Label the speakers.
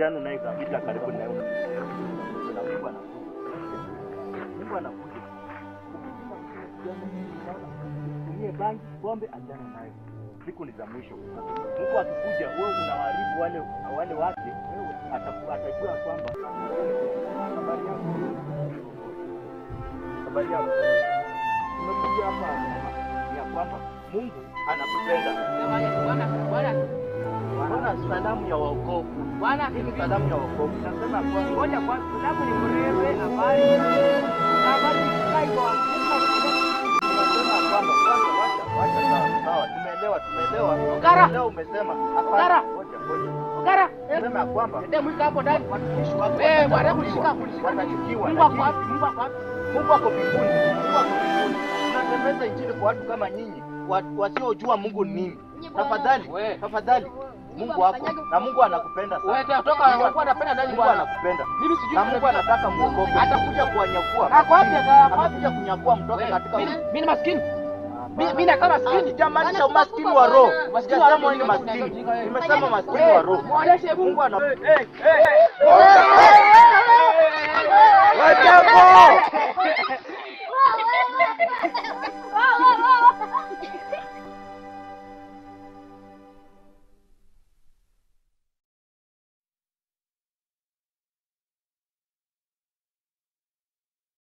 Speaker 1: achana naye kabisa karibu na wewe. Na Mungu anakuja. Mungu anakuja. Tumie bangi, pombe, achana naye. Siku ni za mwisho. Mungu akikuja, wewe unawaharibu wale wale wake, wewe ataku- atajua kwamba habari yako. Habari yako. Tumekuja hapa ya kwamba Mungu anakupenda.
Speaker 2: Bwana Bwana
Speaker 1: Bwana salamu ya wokovu.
Speaker 2: Bwana
Speaker 1: Hii ni salamu ya wokovu. Nasema kwa
Speaker 2: ngoja kwa sababu ni mrefu habari habari kai kwa
Speaker 1: tunasema kwamba kwanza wacha wacha sawa sawa tumeelewa tumeelewa.
Speaker 2: Ogara.
Speaker 1: Leo umesema
Speaker 2: Ogara.
Speaker 1: hapana. Ngoja ngoja.
Speaker 2: Ogara
Speaker 1: Nasema kwamba
Speaker 2: ndio mwika hapo ndani
Speaker 1: watumishi wako
Speaker 2: eh bwana
Speaker 1: watachukiwa,
Speaker 2: kulishika kulishika
Speaker 1: watachukiwa.
Speaker 2: Mungu ako
Speaker 1: lakini
Speaker 2: wapi Mungu ako wapi
Speaker 1: Mungu ako mbinguni. Mungu ako mbinguni. Tunatembeza injili kwa watu kama nyinyi wa- wasiojua Mungu ni nini. Tafadhali,
Speaker 2: We.
Speaker 1: tafadhali. Mungu wako na Mungu anakupenda
Speaker 2: wewe
Speaker 1: sana.
Speaker 2: toka anakuwa anapenda ndani
Speaker 1: Mungu
Speaker 2: bwana
Speaker 1: anakupenda.
Speaker 2: mimi sijui
Speaker 1: Na Mungu anataka muokoke. Atakuja kuwanyakua.
Speaker 2: Ako wapi aka- ako wapi
Speaker 1: Atakuja kunyakua mtoke katika
Speaker 2: mimi mimi ni maskini mimi mimi nakaa maskini
Speaker 1: Sijamaanisha umaskini wa roho.
Speaker 2: Maskini wa roho
Speaker 1: Sijasema wewe ni
Speaker 2: ndio
Speaker 1: maskini.
Speaker 2: unajinga wewe.
Speaker 1: Nimesema maskini wa roho.
Speaker 2: muoneshe
Speaker 1: Mungu
Speaker 2: Mungu
Speaker 1: ana
Speaker 2: Wajambo!